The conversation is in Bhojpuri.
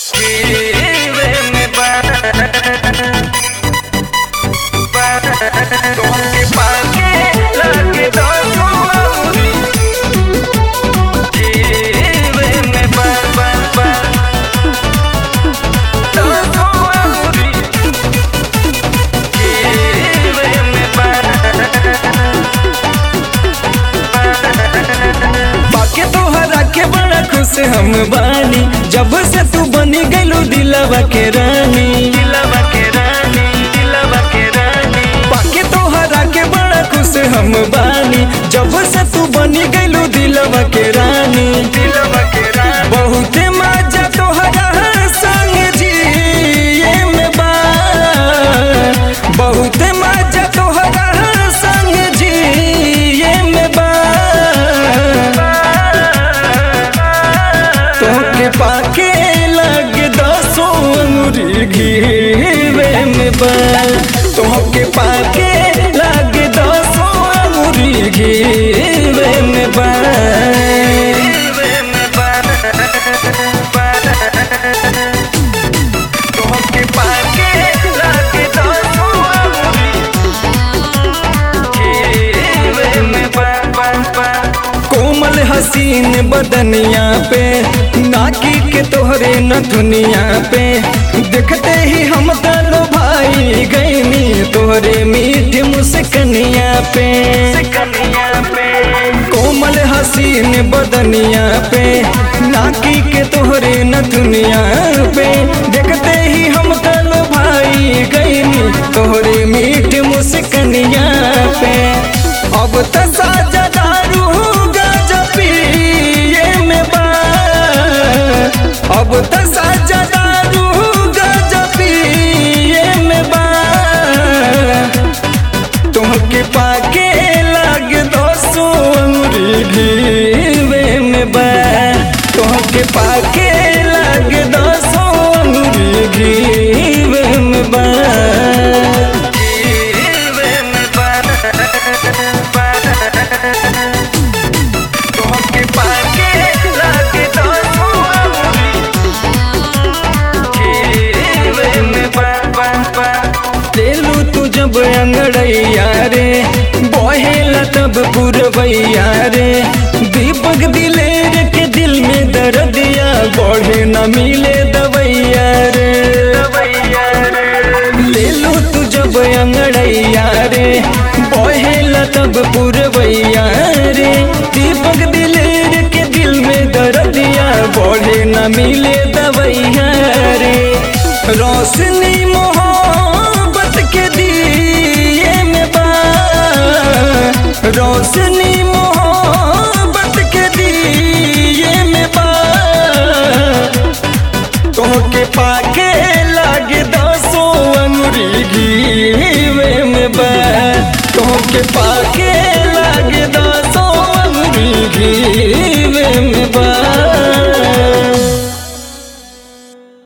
बाके तोहरा के बड़ा खुश हम बानी जब से तू बनी गइलू दिलवा के रानी दिलवा के रानी दिलवा के रानी बाके तोहरा के बड़ा खुश हम बानी जब से तू बनी गइलू दिलवा के रानी दिलवा के रानी बहुते मजा तोहरा संग जिए में बा बहुते मजा तोहरा संग जिए में बा तोके पाके लग दसो अंगुरी घीवे में बा तोके पाके लग दसो अंगुरी घीवे में बा तोके पाके लग दसो कोमल हसीन बदनिया पे नाकी के तोहरे न दुनिया पे देखते ही हम तलो भाई गईनी तोहरे मीठ मुस्कनिया पे कोमल हसीन बदनिया पे नाकी के तोहरे न दुनिया पे देखते ही हम तलो भाई गईनी तोहरे मीठ मुस्कनिया पे अब त साजा दारू गजपिए में बा अब त साजा दारू गजपिए में बा तुमके पाके लग दसो अंगुरी घीवे में बा तुमके पाके लग दसो अंगुरी घीवे में बा घीवे में बा तोहके पाके लग दसो अंगुरी में बा बा बा तेलू तू जब अंगड़ैया रे बहेला तब पुरवैया रे दीपक दिलेर के दिल में दर्दिया बढ़े न मिले दवैया रे ले लो तू जब अंगड़ैया रे बहेला तब पुरवैया रे दीपक दिलेर के दिल में दर्दिया बढ़े न मिले दवैया रे रोशनी मोहब्बत के दिए में बा रोशनी मोहब्बत के दिए में बा तोहके पाके लागे दसो अंगुरी घीवे में बा तोहके पाके लागे दसो अंगुरी घी